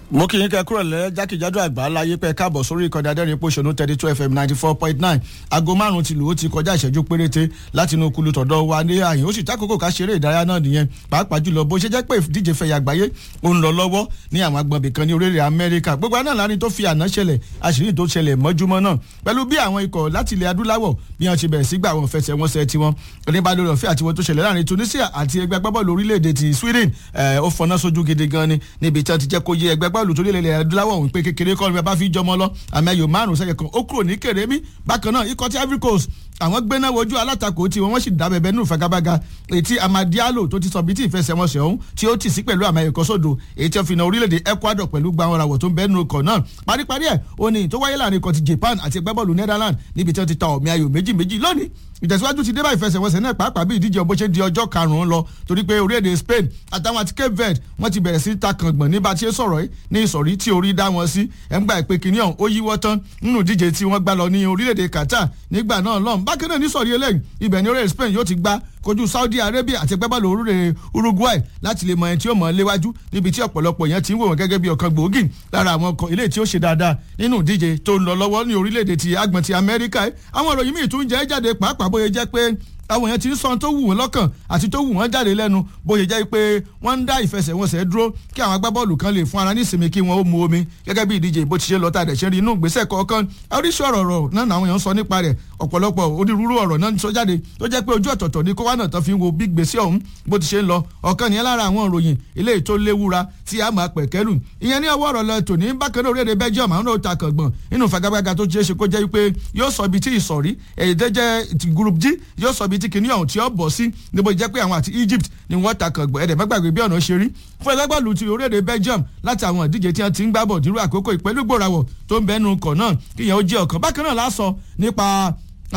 mo kì í kẹ́ kúrò lẹ́ jákèjádò àgbà láyé pẹ́ káàbọ̀ sórí ìkànnì adẹ́rìn pòṣónú thirty two fm ninety four point nine aago márùn-ún ti lù ó ti kọjá ìṣẹ́jú péréte láti inú kulu tọ̀dọ̀ wa ní àyìn ó sì tákòókò ká ṣeré ìdárayá náà nìyẹn pàápàá jùlọ bó ṣe jẹ́ pé ìdíje fẹ̀yà àgbáyé ó ń lọ lọ́wọ́ ní àwọn agbọ̀nbì kan ní orílẹ̀ amẹ́ríkà gbogbo àná láàrin tó fi àná ṣẹlẹ̀ àṣírí tó ṣẹlẹ̀ mọ́júmọ́ náà pẹ̀lú bí àwọn ikọ̀ láti ilẹ̀ adúláwọ̀ bí wọ́n ṣe bẹ̀rẹ̀ sí gbà wọn fẹsẹ̀ wọn sẹ́ tiwọn oníbàdàn ọ̀fẹ́ àti wọn tó ṣẹlẹ̀ láàrin tunisia àti ẹgbẹ́ agbábọ́ọ̀lù orílẹ̀-èdè ti sweden ó fọná sójú gidi gan ni níbi tí wọ́n ti jẹ́ kó yé ẹgbẹ́ agbábọ́ọ̀lù tó lélẹ̀ adúláwọ̀ òun pé kékeré kọ́ ni bá fi jọmọ lọ àmì ẹ̀yọ̀ márùn sẹ́yẹ kan ó kúrò ní kèrèmí bákan náà ikọ̀ tí ivory coast àwọn gbéná wojú alátakò tí wọn sì dá bẹbẹ nínú ìfagagbága ètí amadialo tó ti sọ bí tí ìfẹsẹ̀wọnsẹ̀ ọ̀hún tí ó tì sí pẹ̀lú àmì ẹ̀kọ́ sódò èyí tí wọ́n fi na orílẹ̀-èdè ecuador pẹ̀lú gba àwọn ràwọ̀ tó ń bẹ nínú ọkọ̀ náà paríparí ẹ̀ ó ní tó wáyé láàrin ikọ̀ ti japan àti ẹgbẹ́bọ́ọ̀lù netherlands níbi tí wọ́n ti ta ọ̀mì ayò méjì méjì lónìí ìtẹ̀síwájú ti dé bá ìfẹsẹ̀wọnsẹ̀ náà pàápàá bí ìdíje ọbọ̀ ṣe di ọjọ́ karùn-ún lọ torí pé orílẹ̀-èdè spain àtàwọn àti cape verde wọ́n ti bẹ̀rẹ̀ sí ta kàngbọ̀n nígbà tí ó sọ̀rọ̀ yìí ní ìsọ̀rí tí orí dá wọn sí ẹ̀ ń gba ìpè kìíní ọ̀hún ó yíwọ́ tán nínú ìdíje tí wọ́n gbá lọ ní orílẹ̀-èdè qatar nígbà náà lọ́hùn bákan náà ní sọ̀rí eléyìí ibẹ̀ ní orílẹ̀-èdè spain yóò ti gbá kojú saudi arabia àti ẹgbẹ́ bọ́ọ̀lù orílẹ̀ uruguay láti lè mọ ẹni tí ó mọ̀ ọ́ léwájú níbi tí ọ̀pọ̀lọpọ̀ yẹn ti ń wò wọ́n gẹ́gẹ́ bí ọ̀kan gbòógì lára àwọn ọkọ̀ ilé tí ó ṣe dáadáa nínú ìdíje tó ń lọ lọ́wọ́ ní orílẹ̀-èdè ti agbọ̀n ti amẹ́ríkà àwọn ìròyìn míì tún jẹ́ jáde pàápàá bóyá jẹ́ pé àwọn èèyàn ti ń sọ tó wù wọ́n lọ́kàn àti tó wù wọ́n jáde lẹ́nu bóyá jẹ́ pé wọ́n ń dá ìfẹsẹ̀wọnsẹ̀ dúró kí àwọn agbábọ́ọ̀lù kan lè fún ara ní ìsinmi kí wọ́n ó mu omi gẹ́gẹ́ bí ìdíje bó ti ṣe lọ́tà dẹ̀ ṣe rí inú ìgbésẹ̀ kọ̀ọ̀kan oríṣi ọ̀rọ̀ ọ̀rọ̀ náà làwọn èèyàn sọ nípa rẹ̀ ọ̀pọ̀lọpọ̀ onírúurú ọ̀rọ̀ náà sọ jáde tó jẹ́ pé ojú ọ̀tọ̀ọ̀tọ̀ ni kó wá náà tán fi ń wo bí gbèsè ọ̀hún bó ti ṣe ń lọ ọ̀kan nìyẹn lára àwọn ìròyìn eléyìí tó léwura tí a máa pẹ̀kẹ́lù ìyẹn ní ọwọ́ ọ̀rọ̀ lọ tòní bákan náà orílẹ̀-èdè Belgium àwọn náà ta kàngbọ̀n nínú fagagbága tó ṣeé ṣe kó jẹ́ pé yóò sọ ibi tí ìsọ̀rí èyí tó jẹ́ group G yóò sọ ibi tí kìnìún ọ̀hún tí ó bọ̀ sí níbo jẹ́ pé àwọn àti Egypt ni wọ́n ta kàngbọ̀n ẹ̀dẹ̀ mẹ́gbàgbé bí ọ̀nà ṣe rí fún ẹgbẹ́gbàlù ti orílẹ̀-èdè Belgium láti àwọn ìdíje tí wọ́n ti ń gbábọ̀ dúró àkókò ìpẹ́lú gbòòràwọ̀ tó ń bẹ́nu kọ̀ náà kíyẹn ó jẹ́ ọ̀kan bákan náà lásọ nípa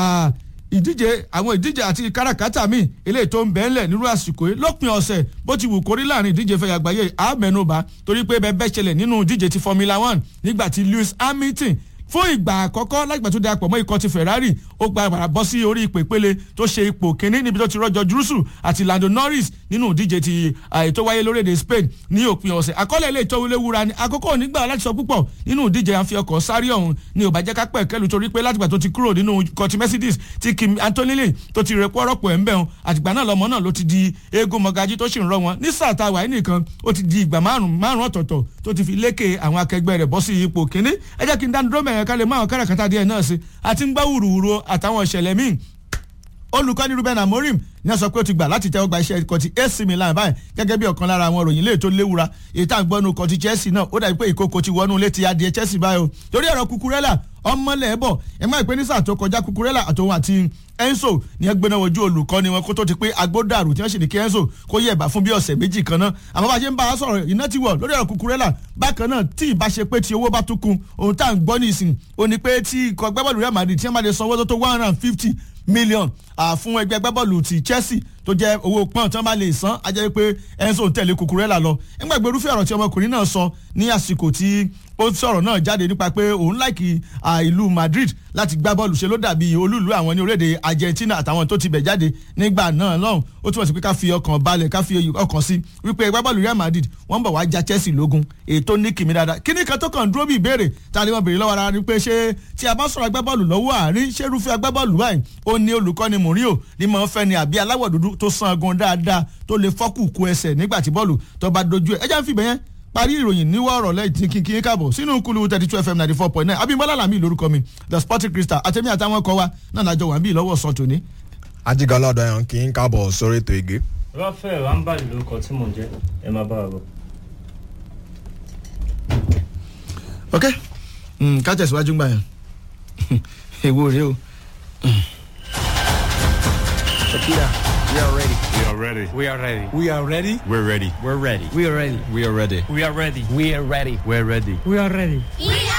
ìdíje àwọn ìdíje àti káràkátà míì eléyìí tó ń bẹ́ẹ̀ lẹ̀ nírú àsìkò yìí lópin ọ̀sẹ̀ bó ti wù kórí láàrin ìdíje fẹ̀yà àgbáyé àmẹ́nubà torí pé bẹ́ẹ̀ bẹ́ẹ̀ ṣẹlẹ̀ nínú ìdíje ti Formula One nígbà tí Lewis Hamilton fún ìgbà àkọ́kọ́ lágbà tó darapọ̀ mọ́ ikọ̀ ti Ferrari ó gba ìpàdà bọ́ sí orí ipò ìpele tó ṣe ipò kínní níbi tó ti rọ́jò jùrùsù àti Lando Norris nínú ìdíje ti ètò wáyé lórílẹ̀‐èdè Spain ní òpin ọ̀sẹ̀ àkọọ́lẹ̀ ilé ìtọ́wé léwura ni àkókò nígbà láti sọ púpọ̀ nínú ìdíje àfi ọkọ̀ sáré ọ̀hún ni ò bá jẹ́ ká pẹ̀ kẹ́lu torí pé látìgbà tó ti kúrò nínú ikọ̀ ti Mercedes ti Kim Antonelli tó ti rẹpọ̀ rọ́pò ẹ̀ ń bẹ̀ wọn àtìgbà náà lọ́mọ náà ló ti di eégún mọ̀gájí tó sì ń rọ wọn ní sáà tá a wà nìkan ó ti di ìgbà márùn márùn ọ̀tọ̀ọ̀tọ̀ tó ti fi lékè àwọn akẹgbẹ́ rẹ̀ bọ́ sí ipò kínní ẹ jẹ́ kí n dánu dúró mẹ́rin ká lè máa káràkátà kátà díẹ̀ náà sí àti ń gbá wùrùwùrù àtàwọn ìṣẹ̀lẹ̀ míì olùkọ́ni Ruben Amorim ní a sọ pé ó ti gbà láti tẹ́wọ́ gba iṣẹ́ ikọ̀ ti AC Milan báyìí gẹ́gẹ́ bí ọ̀kan lára àwọn òròyìn lè tó léwura èyí tá à ń gbọ́ nu ikọ̀ ti Chelsea náà ó dàbí pé ìkókò ti wọnú létí adìẹ Chelsea báyìí o torí ọ̀rọ̀ Cucurella ọmọlẹ̀ bọ̀ ẹ má ìpè ní sáà tó kọjá Cucurella àtòun àti Enzo ní ẹ gbéná wojú olùkọ́ni wọn kó tó ti pé agbódàrú tí wọ́n sì ní kí Enzo kó yẹ ẹ̀bà fún bí ọ̀sẹ̀ méjì kan náà àmọ́ bá a ṣe ń bá a sọ̀rọ̀ iná ti wọ̀ lórí ọ̀rọ̀ Cucurella bákan náà tí ì bá ṣe pé tí owó bá tún kun ohun tá à ń gbọ́ nísìn ó ní pé tí ikọ̀ agbábọ́ọ̀lù Real Madrid tí wọ́n máa lè sanwó tó tó one hundred and fifty million fún ẹgbẹ́ agbábọ́ọ̀lù ti Chelsea tó jẹ́ owó pọ́n tí wọ́n bá lè san á jẹ́ pé Enzo ń tẹ̀lé Cucurella lọ nígbà gbèrúfẹ́ ọ̀rọ̀ tí ọmọkùnrin náà sọ ní àsìkò tí ó sọ̀rọ̀ náà jáde nípa pé òun láìkì ìlú Madrid láti gbá bọ́ọ̀lù ṣe ló dàbí olúùlú àwọn ní orílẹ̀-èdè Argentina àtàwọn tó ti bẹ̀ jáde nígbà náà lọ́hùn ó túmọ̀ sí pé ká fi ọkàn balẹ̀ ká fi ọkàn sí wípé ẹgbẹ́ bọ́ọ̀lù Real Madrid wọ́n ń bọ̀ wá já Chelsea lógún ètò ní kìmí dáadáa kíní kan tó kàn dúró bí ìbéèrè tá a lè wọ́n béèrè lọ́wọ́ ara ni pé ṣé tí a bá sọ̀rọ̀ agbábọ́ọ̀lù lọ́wọ́ àárín ṣé irúfẹ́ agbábọ́ọ̀lù báyìí ó ní olùkọ́ni Mourinho ní mọ̀ ń fẹ́ ni àbí aláwọ̀ dúdú tó san agun dáadáa tó lè fọ́kù ku ẹsẹ̀ nígbà tí bọ́ọ̀lù tó bá dojú ẹ̀ ẹ jẹ́ ń fìbẹ̀ yẹn parí ìròyìn níwọ̀ ọ̀rọ̀ lẹ́yìn kí kí káàbọ̀ sínú kúlù thirty two fm ninety four point nine abimbola lami lórúkọ mi the sporting crystal àtẹ̀mí àtàwọn ọkọ̀ wa náà lájọ wà ń bí lọ́wọ́ sọ tòní. ajigalọ ọdọ yẹn kì í káàbọ̀ sórí ètò ìgé. rafael ambali lórúkọ tí mò ń jẹ ẹ máa bá wa bọ. ok ká tẹ̀síwájú gbà yẹn èwo rèé o. Shakira, we are ready. We are ready. We are ready. We are ready. We're ready. We're ready. We are ready. We are ready. we are ready. We are ready. We're ready. We are ready. We